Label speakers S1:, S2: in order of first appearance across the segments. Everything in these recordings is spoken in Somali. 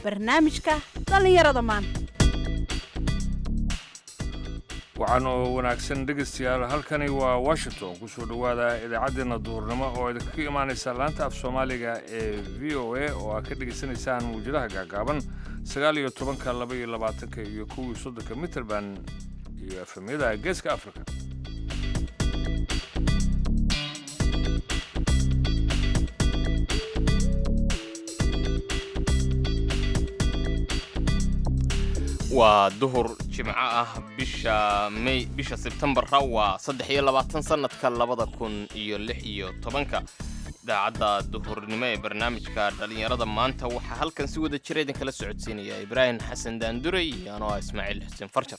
S1: barnaamijka dhallinyarada maanta
S2: waxaan oo wanaagsan dhegaystayaal halkani waa washington ku soo dhowaada idaacaddeenna duhurnimo oo idinkaga imaanaysa laanta af soomaaliga ee v o a oo aad ka dhegaysanaysaan mawjadaha gaagaaban sagaal iyo tobanka laba iyo labaatanka iyo kuwii soddonka mitrband iyo efemyada geeska africa
S3: waa duhur jimco ah bisha may bisha sebtembara waa saddex iyo labaatan sannadka labada kun iyo lix iyo tobanka idaacadda duhurnimo ee barnaamijka dhallinyarada maanta waxaa halkan si wada jira idinkala socodsiinaya ibraahim xasan daandure iyo anoo ah ismaaciil xuseen farjar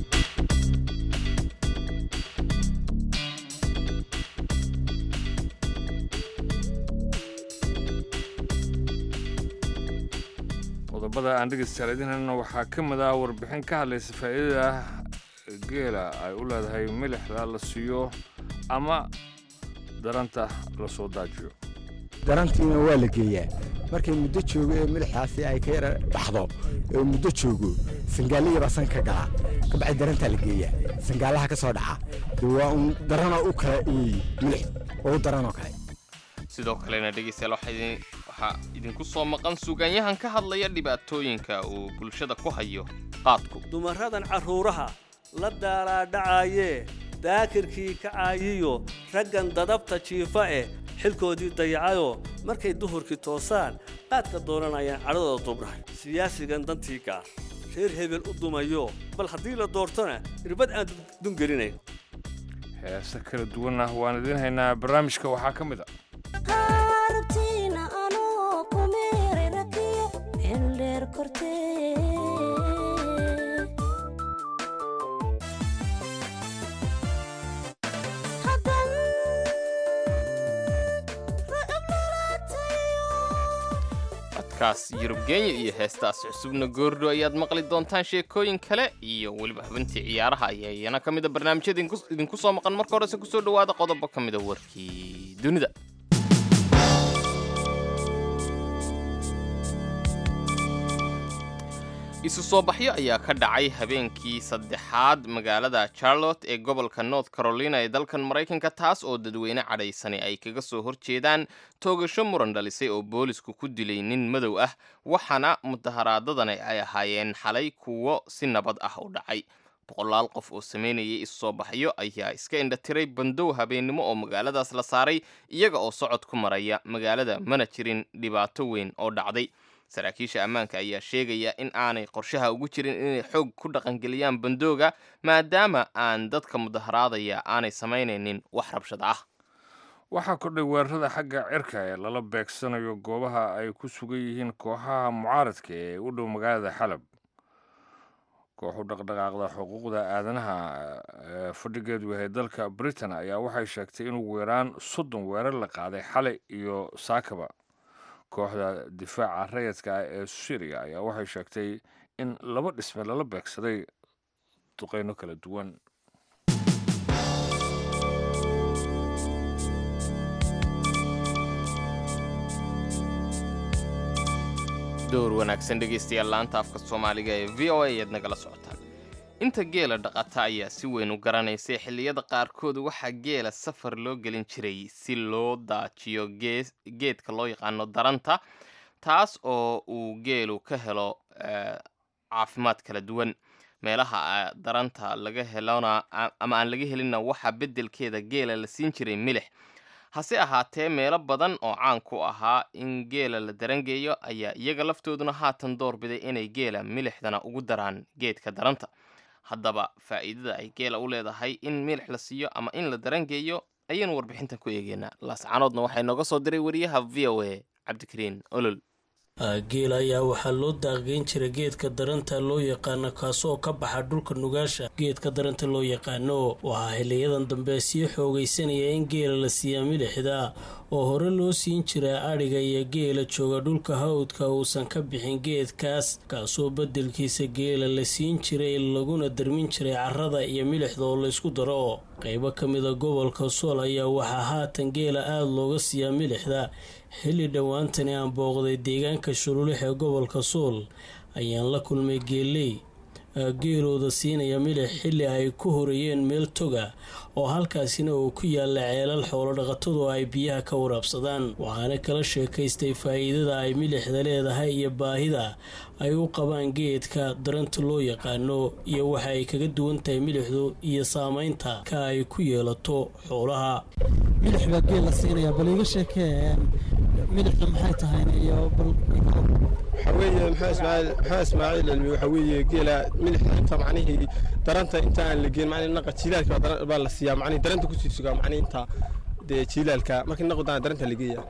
S2: qodobada aan dhegaystayaal idin helna waxaa ka mid ah warbixin ka hadlaysa faa'iidada geela ay u leedahay milixda la siiyo ama daranta la soo daajiyo
S4: darantiina waa la geeyaa markay muddo joogo ee milixaasi ay ka yara baxdo ee muddo joogo sangaaliyabaa san ka galaa kabacdi darantaa la geeyaa sangaalaha ka soo dhaca de waa un daranoo u kale weeye milix oo u daranoo kale
S3: sidoo kalena dhegaystayaal waxaa idinku soo maqan suugaanyahan ka hadlaya dhibaatooyinka uu bulshada ku hayo qaadku
S5: dumaradan carruuraha la daalaadhacaayee daakirkii kacaayiyo raggan dadabta jiifa eh xilkoodii dayacayoo markay duhurkii toosaan qaadka doonanayaan cadhadooda dubdhahay siyaasigan dantii gaar reer hebel u dumayo bal haddii la doortona irbad aan dungelinayn
S2: heese kala duwanna waan idiin haynaa barnaamijka waxaa ka mid a
S3: codkaas yurub kenya iyo heestaas cusubna goordho ayaad maqli doontaan sheekooyin kale iyo weliba xubintii ciyaaraha ayaa iyana ka mida barnaamijyada idinku soo maqan marka horese kusoo dhowaada qodobo ka mida warkii dunida isu soo baxyo ayaa ka dhacay habeenkii saddexaad magaalada charlotte ee gobolka north carolina ee dalkan maraykanka taas oo dadweyne cadhaysani ay kaga soo horjeedaan toogasho muran dhalisay oo boolisku ku dilay nin madow ah waxaana mudaharaadadani ay ahaayeen xalay kuwo si nabad ah u dhacay boqolaal qof oo sameynayay isu soo baxyo ayaa iska indhatiray bandow habeennimo oo magaaladaas la saaray iyaga oo socod ku maraya magaalada mana jirin dhibaato weyn oo dhacday saraakiisha ammaanka ayaa sheegaya in aanay qorshaha ugu jirin inay xoog ku dhaqangeliyaan bandooga maadaama aan dadka mudaharaadaya aanay samaynaynin wax rabshada ah
S2: waxaa kordhay weerarada xagga cirka ee lala beegsanayo goobaha ay ku sugan yihiin kooxaha mucaaradka ee u dhow magaalada xalab kooxu dhaqdhaqaaqda xuquuqda aadanaha ee fadhigeedu yahay dalka britain ayaa waxay sheegtay in ugu yaraan soddon weerar la qaaday xalay iyo saakaba kooxda difaaca rayadka ah ee syriya ayaa waxay sheegtay in laba dhisme lala beegsaday duqeyno kala duwan
S3: door wanaagsan dhegaystayaal laanta afka soomaaliga ee v o a ayaad nagala socotaan inta geela dhaqata ayaa si weyn u garanaysay xilliyada qaarkood waxaa geela safar loo gelin jiray si loo daajiyo geedka loo yaqaano daranta taas oo uu geelu ka helo caafimaad kala duwan meelaha daranta laga helona ama aan laga helinna waxaa beddelkeeda geela la siin jiray milix hase ahaatee meelo badan oo caan ku ahaa in geela la darangeeyo ayaa iyaga laftooduna haatan doorbiday inay geela milixdana ugu daraan geedka daranta haddaba faa'iidada ay geela u leedahay in milix la siiyo ama in la darangeeyo ayaynu warbixintan ku eegeynaa laascanoodna waxay nooga soo diray wariyaha v o a cabdikariin olol
S6: geela ayaa waxaa loo daaqgeyn jiray geedka daranta loo yaqaano kaasoo ka baxa dhulka nugaasha geedka daranta loo yaqaano waxaa xiliyadan dambe sii xoogaysanaya in geela la siiyaa milixda oo hore loo siin jiray adhiga iyo geela jooga dhulka hawdka uusan ka bixin geedkaas kaasoo beddelkiisa geela la siin jiray laguna darmin jiray carrada iyo milixda oo laysku daro qaybo ka mida gobolka sool ayaa waxaa haatan geela aada looga siiyaa milixda xilli dhowaantani aan booqday deegaanka shululix ee gobolka sool ayaan la kulmay geeley geelooda siinaya milix xilli ay ku horeeyeen meel toga oo halkaasina uu ku yaalla ceelal xoolodhaqatadu ay biyaha ka waraabsadaan waxaana kala sheekaystay faa'iidada ay milixda leedahay iyo baahida ay u qabaan geedka daranta loo yaqaano iyo waxa ay kaga duwan tahay milixdu iyo saameynta ka ay ku yeelato xoolaha
S7: milix baa geel la siinaya bal iga sheekee milixda maxay tahay iyo bal
S8: waxaa weeye maxaa ismaaciil maxaa ismaaciil cilmi waxaa weeye geela milixda inta macnihii daranta inta aan la geen macnihi naqa jiilaalka baa daran- baa la siiyaa macnihi daranta kusii sugaa macnihi inta dee jiilaalka markii naqu dana daranta la geeya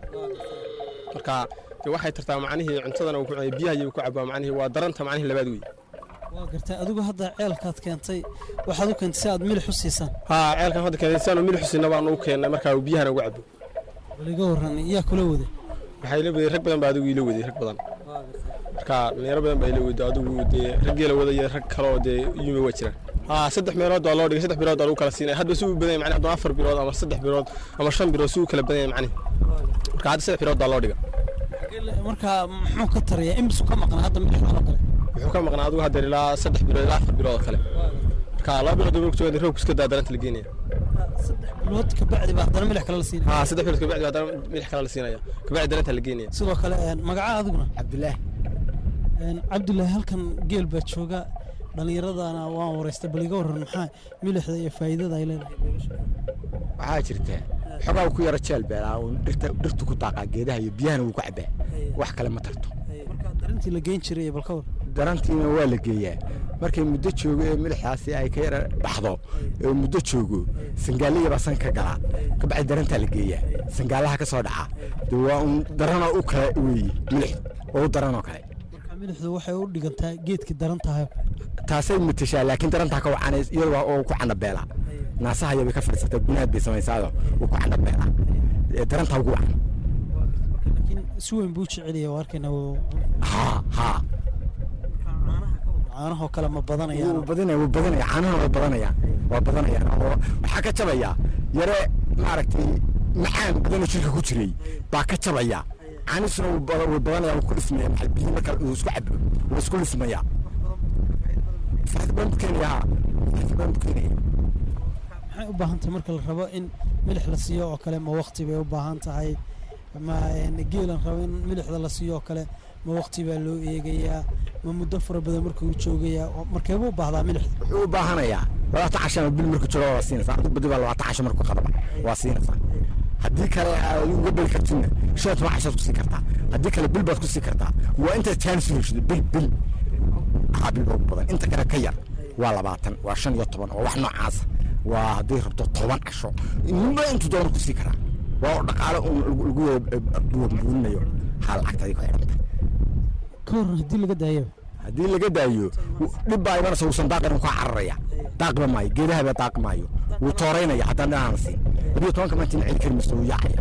S8: marka dee waxay tartaa macnihii cuntadana uu ku cunay biyaha iyo ku cabaa macnihii waa daranta macnihi labaad wey
S7: waa gartay adigu hadda ceelkaad keentay waxaad u keentay si aad milix u siisaan
S8: haa ceelkan hadda keenay siaanu milix siina baanu u keennay markaa uu biyahana ugu cabo
S7: bal iga warran yaa kula waday
S8: waxaa ila waday rag badan baa adigu ila waday rag badan marka dhalinyaro badan baa ila waday adigu dee rag geela wada iyo rag kale oo dee yimi waa jiraan haa saddex meelood baa loo dhigay saddex bilood baa lagu kala siinaya hadba si uu badan yahay macnaha hadduu afar bilood ama saddex bilood ama shan bilood si uu kala badan yahay macnihi marka hadda saddex bilood baa loo dhiga
S7: marka muxuu ka tarayaa imisu ka maqnaa hadda milixdan oo kale
S8: wuxuu ka maqnaa adigu hadda ilaa saddex bilood ilaa afar bilood oo kale marka laba bilood buu ku roobku iska daa daranta la geenaya
S7: bilood kabacdi baa haddana milix kale la siinaya
S8: haa saddex bilood kabacdi haddana milix kale la siinaya kabacdi daranta la geenaya
S7: sidoo kale magaca adiguna
S4: cabdilaahi
S7: cabdilaahi halkan geel baa jooga dhallinyaradana waan waraystay bal iga warran maxaa milixda iyo faa'iidada ay leedahay
S4: waxaa jirta xogaa ku yaro jeel beelaa uun dhirta dhirtu ku daaqaa geedaha iyo biyahana wuu ku cabaa wax kale ma tarto
S7: marka darintii la geyn jiray bal ka war
S4: darantiina waa la geeyaa markay muddo joogo ee milixdaasi ay ka yara baxdo ee muddo joogo sangaaliya baa san ka galaa kabacdi darantaa la geeyaa sangaalaha ka soo dhaca dee waa un daranoo u kale weeye milix oo u daranoo kale
S7: marka milixdu waxay u dhigantaa geedkii daran tahay
S4: taasay matashaa laakiin darantaa ka wacanays iyadoo oo ku candhabeelaa naasaha yabay ka fadhiisataa gunaad bay samaysaado uu ku candhabeelaa ee darantaa ugu wacan
S7: laakiin si weyn buu jecelaya waa arkayna wuu-
S4: haa haa
S7: caanahoo kale ma badanayaan
S4: wuu badanaya wuu badanaya caanaha waa badanayaan waa badanayaan oo waxaa ka jabaya yare maaragtay macaan badanoo jirka ku jiray baa ka jabaya caanisuna wuu bada- wuu badanaya wuu ku dhismaya maxaa biyo marka uu isku cabo wuu isku dhismaya faa'iido badan buu keenaya haa faa'iido badan buu keenaya
S7: maxay u baahan tahay marka la rabo in milix la siiyo oo kale ma waqti bay u baahan tahay ma een, geelan rabo in milixda la siiyo oo kale ma waqti baa loo eegayaa ma muddo fara badan markuu joogayaa oo markeebuu u baahdaa milixda
S4: wuxuu u baahanayaa labaatan casho ama bil markuu joogo waa siinaysaa adigu badi baa labaatan casho markuu qadaba waa siinaysaa haddii kale aad uga beli kartidna shan iyo toban cashood ku sii kartaa haddii kale bil baad ku sii kartaa waa intaad jaanis u heshid bil bil haa bil baa ugu badan inta kale ka yar waa labaatan waa shan iyo toban waa wax noocaasa waa hadday rabto toban casho ninba intuu doono ku sii karaa waa oo dhaqaale un lagu- lagu buurinayo haa lacagta adiga ku xidhanta
S7: ka waran haddii laga daayaba
S4: haddii laga daayo dhib baa imanaysa uusan daaqin ka cararaya daaqba maayo geedahaba daaq maayo wuu tooraynaya haddaan dhinaana siin labiyo tobanka maanta celi kari mayso wuu yaacaya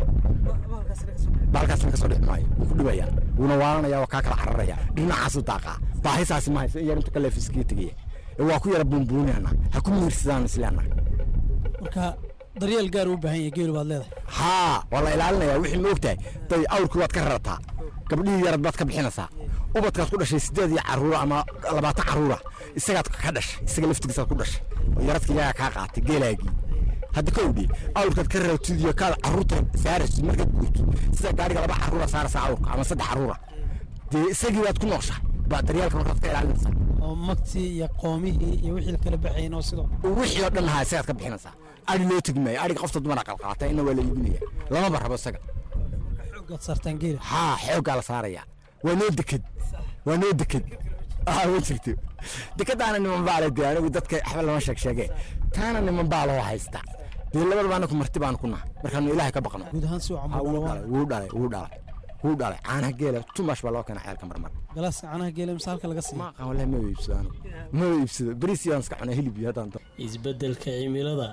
S4: baalkaasna kasoo dhici maayo wuu ku dhibaya wuuna waalanaya waa kaa kala cararaya dhinacaasuu daaqaa baahisaasi ma hayso in yar intu ka leefiskii tegaya ee waa ku yara buunbuunana ha ku miirsadaan isleena
S7: marka daryeel gaar u baahan yahay geelu baad leedahay
S4: haa waa la ilaalinaya wixii ma ogtahay day awrkii waad ka rarataa gabdhihii yarad baad ka bixinaysaa ubadkaad ku dhashay sideed iyo caruura ama labaatan caruura isagaad ka dhashay isaga laftigiisaad ku dhashay oo yaradka iyagaa kaa qaatay geelaagii hadda ka odhi awrkaad ka raratid iyo kaad caruurta saaraysid markaad guurto sida gaariga laba caruura saaraysaa awrka ama saddex caruura dee isagii baad ku nooshahay baa daryeelka markaad ka ilaalinaysaa
S7: oo magtii iyo qoomihii iyo wixii kala baxayn oo sidoo
S4: wixii oo dhan haa isagaad ka bixinaysaa adhi loo tegi maayo adhiga qofta dumara qalqaata ina waa la iibinaya lamaba rabo isaga
S7: xoogaad saartaan geela
S4: haa xooggaa la saaraya waa noo deked waa noo deked aa ma jirto dekadaana niman baa le dee anigu dadka waxba lama sheeg sheege taana niman baa loo haysta dee labadaba anaku marti baanu ku nahay markaanu ilaahay ka baqno
S7: guud ahaan si wacan
S4: Ha,
S7: buu
S4: wuu
S7: dhalawaa
S4: dhalay wuu dhalay wuu dhalay wuu dhalay caanaha geela tumash baa loo keena ceelka marmar
S7: galaaska caanaha geela mise halka laga siiya
S4: ma aqaan wallahi ma iibsado anigu ma iibsado bariis yaan iska cunaa hilib iyo haddaan doono
S6: isbeddelka cimilada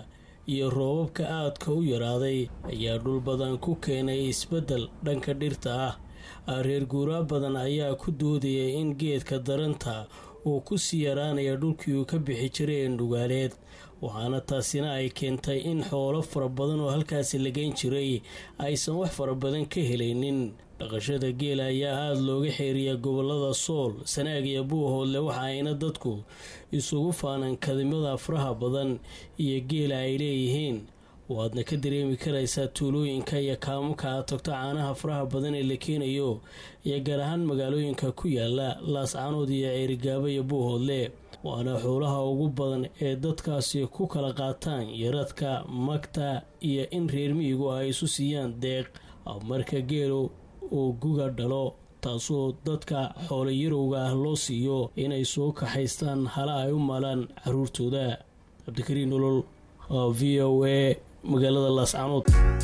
S6: iyo roobabka aadka u yaraaday ayaa dhul badan ku keenay isbeddel dhanka dhirta ah reer guuraa badan ayaa ku doodaya in geedka daranta uu ku sii yaraanaya dhulkii uu ka bixi jiray ee nugaaleed waxaana taasina ay keentay in xoolo fara badan oo halkaasi lageyn jiray aysan wax fara badan ka helaynin dhaqashada geela ayaa aada looga xeeriyaa gobolada sool sanaag iyo buuhoodle waxa ayna dadku isugu faanaan kadimada faraha badan iyo geela ay leeyihiin waadna ka dareemi karaysaa tuulooyinka iyo kaamuka aad tagto caanaha faraha badan ee la keenayo iyo gaar ahaan magaalooyinka ku yaala laascaanood iyo ceerigaabo iyo buuhoodle waana xoolaha ugu badan ee dadkaasi ku kala qaataan yaradka magta iyo in reer miyigu ay isu siiyaan deeq marka geelu uu guga dhalo taasoo dadka xoolo yarowga ah loo siiyo inay soo kaxaystaan hala ay u maalaan caruurtooda cabdikariin nolol v o a magaalada laascaanood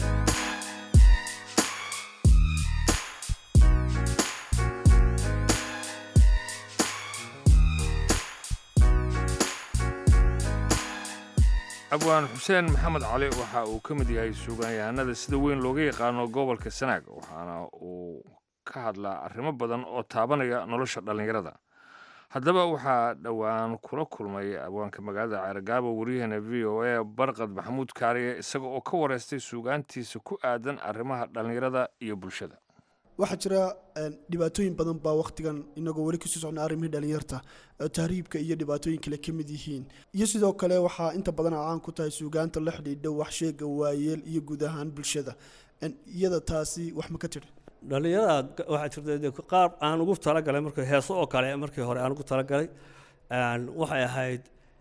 S2: abwaan xuseen maxamed cali waxa uu ka mid yahay suugaanyahanada sida weyn looga yaqaano gobolka sanaag waxaana uu ka hadlaa arrimo badan oo taabanaya nolosha dhallinyarada haddaba waxaa dhowaan kula kulmay abwaanka magaalada ceergaabo waryaheena v o a barqad maxamuud kaariye isaga oo ka wareystay suugaantiisa ku aadan arrimaha dhallinyarada iyo bulshada
S9: waxaa jira dhibaatooyin badan baa wakhtigan inagoo weli kasii socna arrimihii dhalinyarta tahriibka iyo dhibaatooyin kale ka mid yihiin iyo sidoo kale waxaa inta badan caan ku tahay suugaanta la xidhiidha waxsheega waayeel iyo guud ahaan bulshada iyada taasi wax ma ka tidhi
S5: dhallinyarada waxaa jirta qaar aan ugu talagalay markii heeso oo kale markii hore aan ugu talagalay waxay ahayd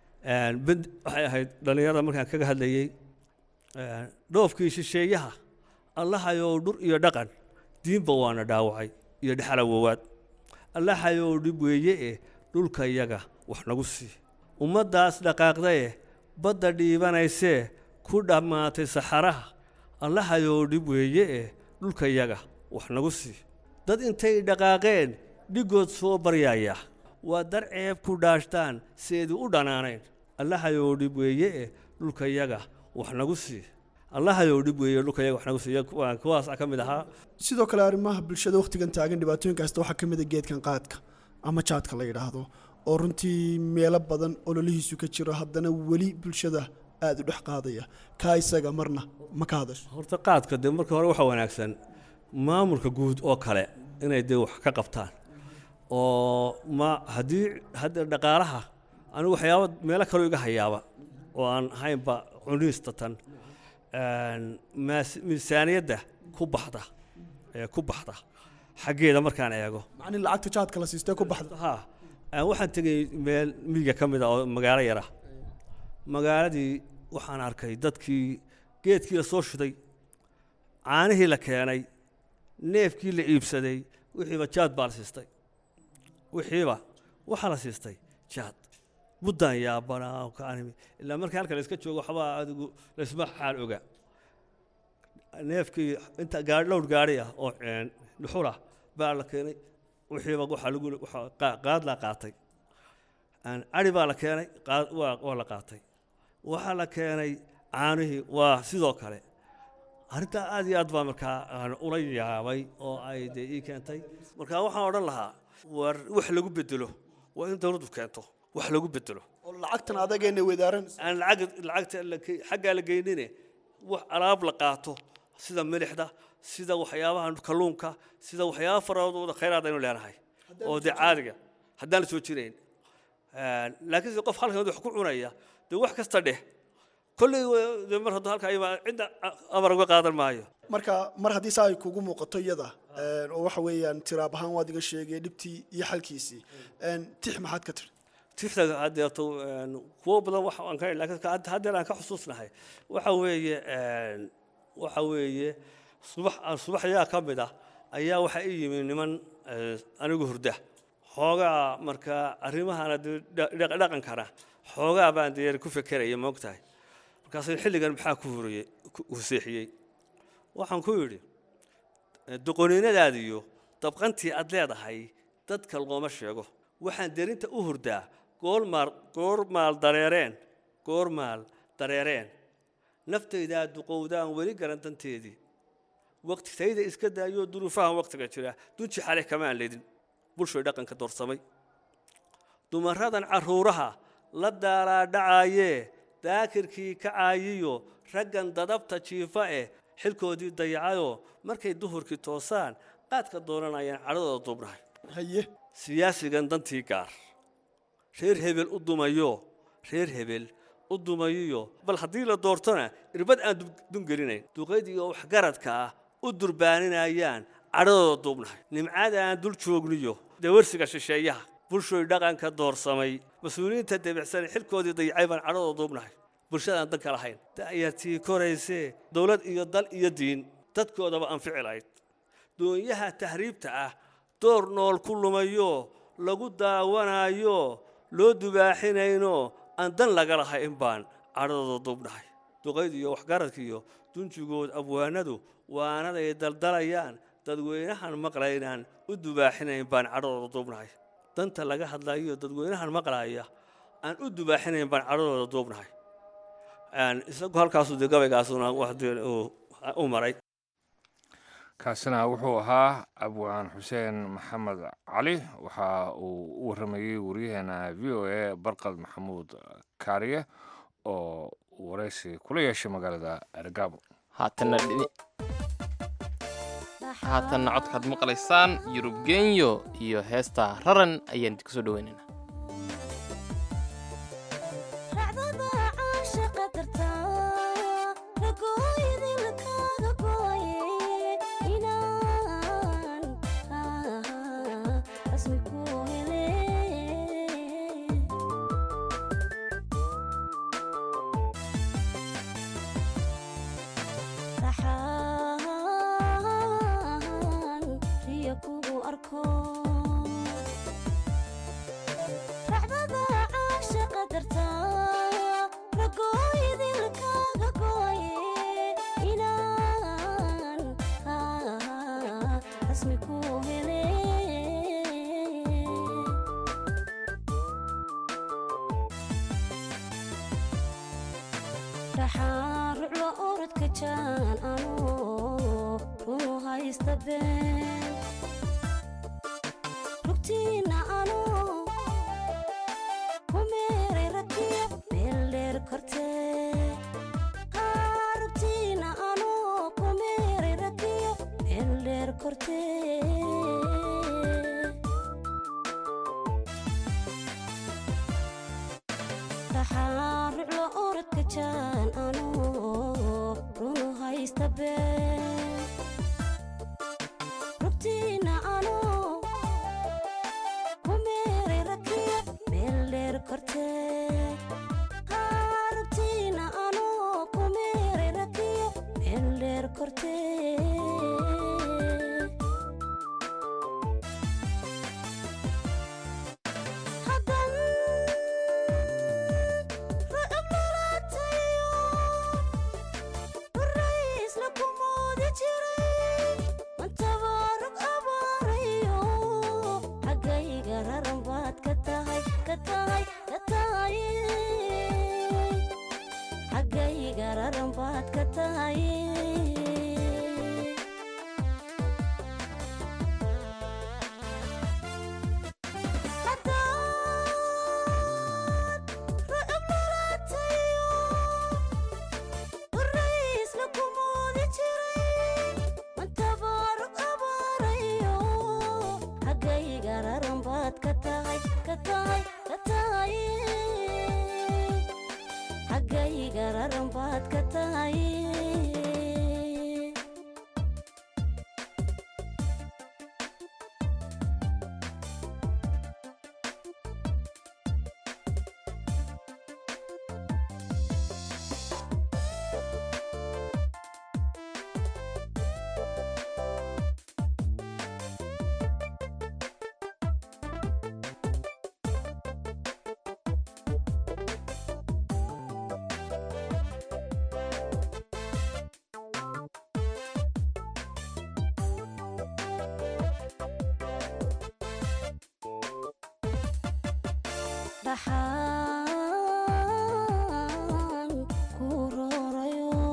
S5: waxay ahayd dhallinyarada markaan kaga hadlayey dhoofkii shisheeyaha allahayow dhur iyo dhaqan diinba waana dhaawacay iyo dhexalawowaad allahayow dhib weeye eh dhulka iyaga wax nagu sii ummaddaas dhaqaaqdae badda dhiibanaysee ku dhammaatay saxaraha allahayow dhib weeye eh dhulka iyaga wax nagu sii dad intay dhaqaaqeen dhigood soo baryaya waa dar ceeb ku dhaashtaan seedu u dhanaanayn allahayow dhib weeye eh dhulka iyaga wax nagu sii allahayow dhib weeye dhulka iyaga wax nagu siiya kuwaas ka mid ahaa
S9: sidoo kale arrimaha bulshada wakhtigan taagan dhibaatooyinkaasta waxaa ka mid a geedkan qaadka ama jaadka la yidhaahdo oo runtii meelo badan ololihiisu ka jiro haddana weli bulshada aada u dhex qaadaya kaa isaga marna ma ka hadasho
S5: horta qaadka dee marka hore waxaa wanaagsan maamulka guud oo kale inay dee wax ka qabtaan oo ma haddii hadda dhaqaalaha anigu waxyaaba meelo kaloo iga hayaaba oo aan ahaynba cuniista tan miisaaniyadda ku baxda ee ku baxda xaggeeda markaan eego
S9: macni lacagta jaadka la siistee ku baxda
S5: ha waxaan tegay meel miyiga ka mid a oo magaalo yara magaaladii waxaan arkay dadkii geedkii la soo shiday caanihii la keenay neefkii la iibsaday wixiiba jaad baa la siistay wixiiba waxaa la siistay jaad buddaan yaabanaa kaanimi ilaa markii halka la iska joogo waxbaa adigu laysma xaal oga neefkii inta gaari dhowr gaari ah oo dhuxul ah baa la keenay wixiiba waxaa lagu qaad la qaatay cari baa la keenay qaad waa la qaatay waxaa la keenay caanihii waa sidoo kale arrintaa aad iyo aad baa markaa aan ula yaabay oo ay dee ii keentay marka waxaan odhan lahaa war wax lagu bedelo waa in dowladdu keento wax lagu bedelo
S9: oo lacagtan adageena wadaaran
S5: aan lacag lacagta xaggaa la geynine wax alaab la qaato sida milixda sida waxyaabaha kalluunka sida waxyaaba faradooda khayraad aynu leenahay oo dee caadiga haddaan la soo jirayn laakiin qof halkan wax ku cunaya dee wax kasta dheh kolley dee mar hadduu halkaa imaa cidda amar uga qaadan maayo
S9: marka mar haddii saa ay kugu muuqato iyada oo waxa weeyaan tiraab ahaan waad iga sheegay dhibtii iyo xalkiisii tix maxaad ka tiri
S5: tixda hadeeto kuwo badan wax aan ka laakiin haddeer aan ka xusuusnahay waxa weeye waxa weeye subax subaxyaa ka mid ah ayaa waxaa ii yimi niman anigu hurda xoogaa markaa arrimahana dhaqankana xoogaa baan dee ku fekeraya moogtahay markaasuu xilligan maxaa ku huriyey huseexiyey waxaan ku yidhi doqoniinadaadiyo dabqantii aad leedahay dadka looma sheego waxaan derinta u hurdaa goormaal goormaal dareereen goormaal dareereen naftaydaa duqowdaan weli garan danteedii waqti tayda iska daayoo duruufahan waqtiga jira dunji xale kamaan ledin bulshoy dhaqanka doorsamay dumaradan carruuraha la daalaadhacaayee daakirkii kacaayiyo raggan dadabta jiifa eh xilkoodii dayacayoo markay duhurkii toosaan qaadka doonanayaan cadhadooda duubnahay
S9: haye
S5: siyaasigan dantii gaar reer hebel u dumayo reer hebel u dumayiyo bal haddii la doortona irbad aan dungelinayn duqaydiioo waxgaradka ah u durbaaninayaan cadhadooda duubnahay nimcada aan dul joogniyo dawarsiga shisheeyaha bulshoy dhaqanka doorsamay mas-uuliyiinta debicsan xilkoodii dayacay baan cadhadooda duubnahay bulshadaan danka lahayn da'yartii koraysee dowlad iyo dal iyo diin dadkoodaba anfici lahayd doonyaha tahriibta ah door nool ku lumayo lagu daawanayo loo dubaaxinayno aan dan laga lahayn baan cadhadooda duubnahay duqaydiiyo waxgaradkiiyo dunjigood abwaanadu waanaday daldalayaan dadweynahan maqlaynaan u dubaaxinayn baan cadhadooda duubnahay danta laga hadlayo dadweynahan maqlaya aan u dubaaxinayn baan cadhadooda duubnahay isagu halkaasu dee gabaygaasuna u maray
S2: kaasina wuxuu ahaa abwaan xuseen maxamed cali waxa uu u waramayey waryaheena v o a barqad maxamuud kaariye oo waraysi kula yeeshay magaalada ergaabo
S3: haatanna haatanna codkaad maqlaysaan yurub genyo iyo heesta raran ayaan idinku soo dhaweynaynaa
S10: dhaxaan ku roorayo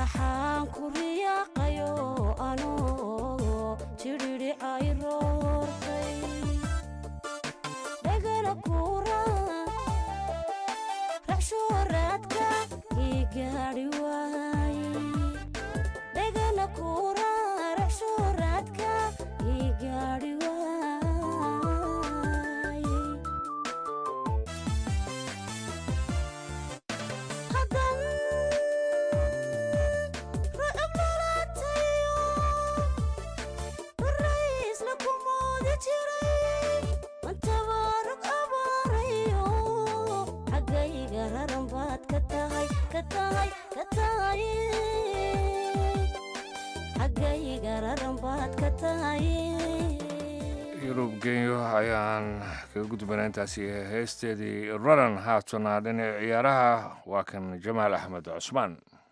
S10: maxaan ku riyaaqayo anoo jidhidhi ay roortay dhagana kuura raxshooraadka ii gaadhi waaye dhagana kuura raxshooraadka ii gaadhi waaye hadan rucub lalaatayo raisla ku moodi jiray mantabaarug abaarayo xaggayga raran baad ka tahay ka tahay ka tahay xaggayga raran baad ka tahay
S2: yurub genyo ayaan kaga gudbanaa intaasi heesteedii raran haatana dhinaca ciyaaraha waa kan jamaal axmed cusmaan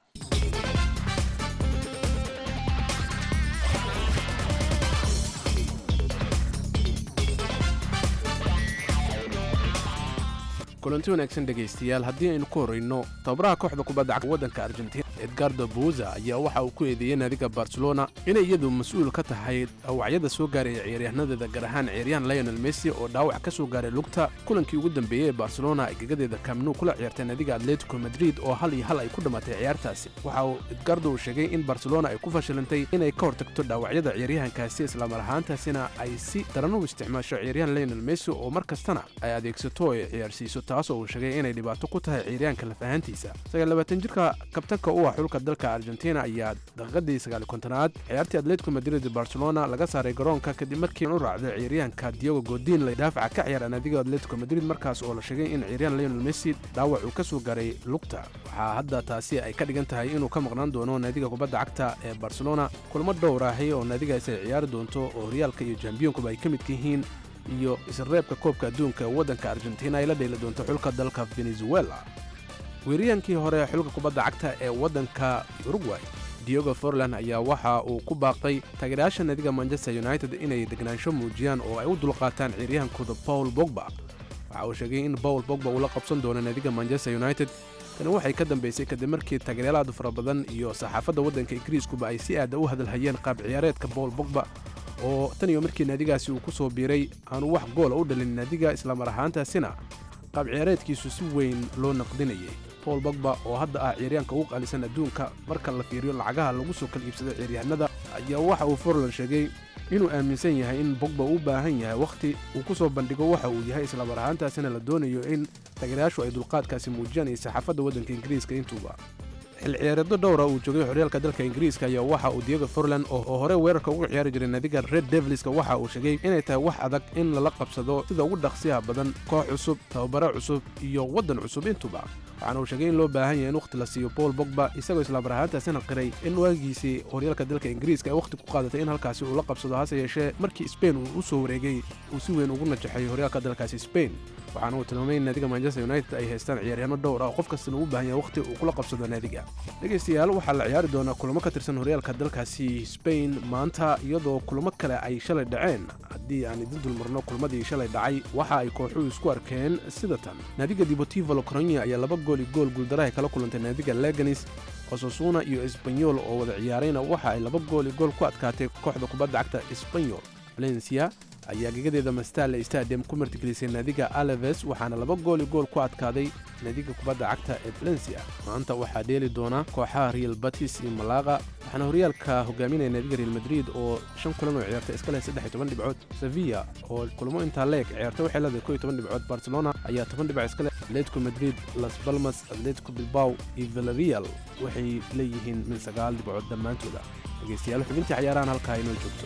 S11: kulanti wanaagsan dhegaystayaal haddii aynu ku horrayno tababaraha kooxda kubadda cagta waddanka argentina edgardo buuza ayaa waxa uu ku eedeeyey naadiga barcelona inay iyadu mas-uul ka tahay dhawacyada soo gaaraya ciyaaryahannadeeda gaar ahaan ciyaaryahan lionel messi oo dhaawac ka soo gaaray lugta kulankii ugu dambeeyey ee barcelona ay gegadeeda kamnu kula ciyaartay naadiga atletico madrid oo hal iyo hal ay ku dhammaatay ciyaartaasi waxa uu edgardo uu sheegay in barcelona ay ku fashilantay inay ka hortagto dhaawacyada ciyaaryahankaasi islamar ahaantaasina ay si daran u isticmaasho ciyaaryahan lionel messi oo mar kastana ay adeegsato oo ay ciyaarsiiso taasoo uu sheegay inay dhibaato ku tahay ciyaaryahanka lafahantiisa sagaallabaatan jirka kabtanka u ah xulka dalka argentina ayaa daqiiqadii sagaali kontonaad ciyaartii atletico madrid barcelona laga saaray garoonka kadib markii u raacday ciyaaryahanka diogo godin la daafaca ka ciyaara naadiga atletico madrid markaas oo la sheegay in ciyaaryahan lionel messi dhaawac uu ka soo gaaray lugta waxaa hadda taasi ay ka dhigan tahay inuu ka maqnaan doono naadiga kubadda cagta ee barcelona kulamo dhowr ahi oo naadigaasi ay ciyaari doonto oo horyaalka iyo jambiyonkuba ay ka midka yihiin iyo isreebka koobka adduunka ee waddanka argentina ay la dheeli doonto xulka dalka venezuela weeriyaankii hore xulka kubadda cagta ee waddanka uruguay diogo forlan ayaa waxa uu ku baaqay taageerayaasha naadiga manchester united inay degnaansho muujiyaan oo ay u dulqaataan ciyaaryahankooda paul bogba waxa uu sheegay in paul bogba uu la qabsan doono naadiga manchester united tani waxay ka dambaysay kadib markii taageeryaalaad fara badan iyo saxaafadda waddanka ingiriiskuba ay si aada u hadalhayeen qaab ciyaareedka paul bogba oo tan iyo markii naadigaasi uu ku soo biiray aanu wax goola u dhalin naadiga islamar ahaantaasina qaab ciyaareedkiisu si weyn loo naqdinayay paul bogba oo hadda ah ciyaaryaanka ugu qaalisan adduunka marka la fiiriyo lacagaha lagu soo kala iibsado ciyaaryahanada ayaa waxa uu forlan sheegay inuu aaminsan yahay in bogba u baahan yahay wakhti uu ku soo bandhigo waxa uu yahay islamar ahaantaasina la doonayo in taageerayaashu ay dulqaadkaasi muujiyaan iyo saxaafadda waddanka ingiriiska intuuba xil ciyaareedyo dhowra uu joogay horyaalka dalka ingiriiska ayaa waxa uu diego forlan oo hore weerarka uga ciyaari jiray naadiga red devilska waxa uu sheegay inay tahay wax adag in lala qabsado sida ugu dhaqsiyaha badan koox cusub tababare cusub iyo waddan cusub intuba waxaana uu sheegay in loo baahan yahay in wakhti la siiyo paul bogba isagoo islaamar ahaantaasina qiray in waagiisii horyaalka dalka ingiriiska ay wakhti ku qaadatay in halkaasi uu la qabsado hase yeeshee markii sbain uu u soo wareegay uu si weyn ugu najaxay horyaalka dalkaasi sbain waxaana uu tilmaamay in naadiga manchester united ay haystaan ciyaaryahanno dhowr ah oo qof kastana u baahan yahay wakhti uu kula qabsado naadiga dhegaystayaal waxaa la ciyaari doonaa kulamo ka tirsan horyaalka dalkaasi sbain maanta iyadoo kulamo kale ay shalay dhaceen haddii aan idin dulmarno kulmadii shalay dhacay waxa ay kooxuhu isku arkeen sida tan naadiga deportivo locronia ayaa laba gool iyo gool guuldaraha kala kulantay naadiga leganis osasuna iyo esbanyol oo wada ciyaarayna waxa ay laba gool iyo gool ku adkaatay kooxda kubadda cagta esbanyol valencia ayaa gegadeeda mastale stadium ku martigelisay naadiga alaves waxaana laba gool iyo gool ku adkaaday naadiga kubadda cagta ee valencia maanta waxaa dheeli doona kooxaha real batis iyo malaqa waxaana horyaalka hogaaminaya naadiga real madrid oo shan kulan oo ciyaartay iska leh saddex iyo toban dhibcood sevilla oo kulamo intaa leeg ciyaartay waxay leedahay koo iyo toban dhibcood barcelona ayaa toban dhibc iska leh atletico madrid las balmas atletico bilbao iyo villarreal waxay leeyihiin min sagaal dhibcood dhammaantooda dhegaystayaal xubintii cayaarahan halkaa inoo joogto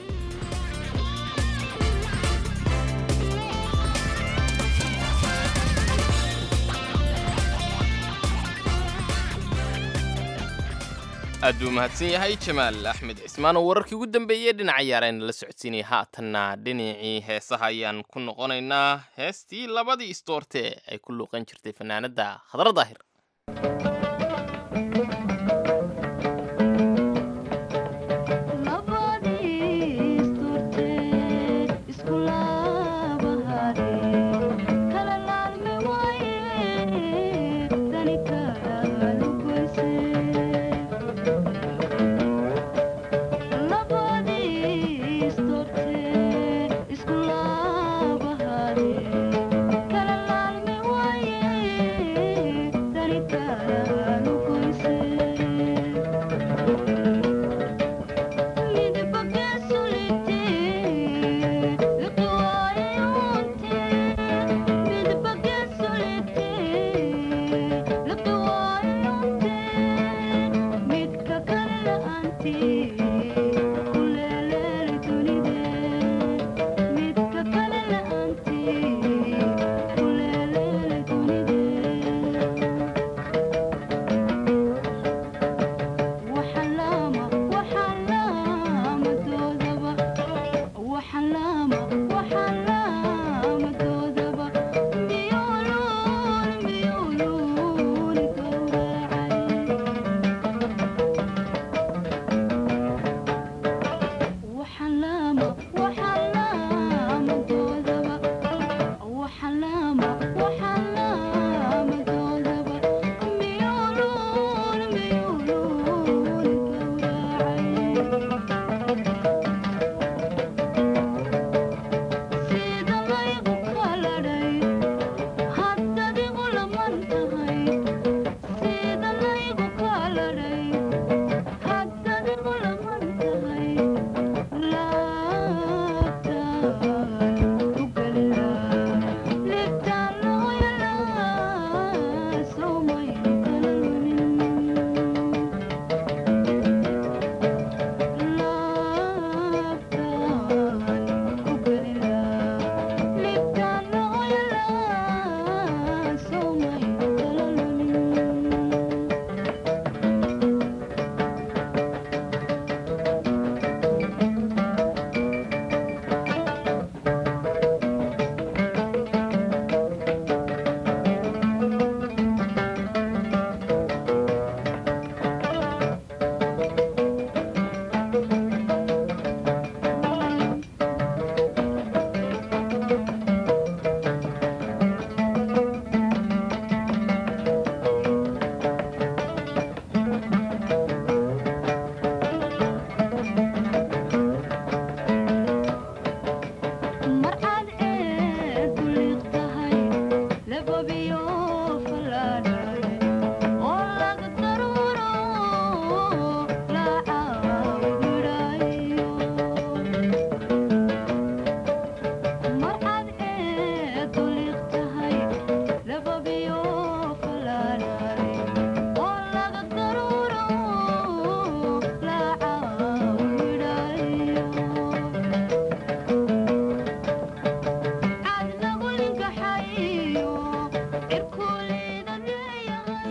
S3: aad buu mahadsan yahay jamaal axmed cismaan oo wararkii ugu dambeeyey dhinaca yaarayna la socodsiinaya haatanna dhinacii heesaha ayaan ku noqonaynaa heestii labadii istoorte ay ku luuqan jirtay fanaanadda khadra daahir
S10: Thank you.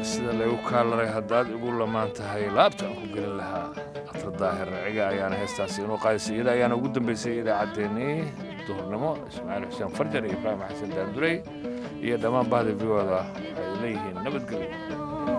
S2: sida laygu kaalaray haddaad igu lamaan tahay laabtaan ku gelin lahaa atra daahir ciga ayaana heestaasi inuu qaadisay iyada ayaana ugu dambeysay idaacaddeenii duhurnimo ismaaciil xuseen farjar iyo ibraahim xasan daandurey iyo dhammaan bahda v oda waxay leeyihiin nabadgelyo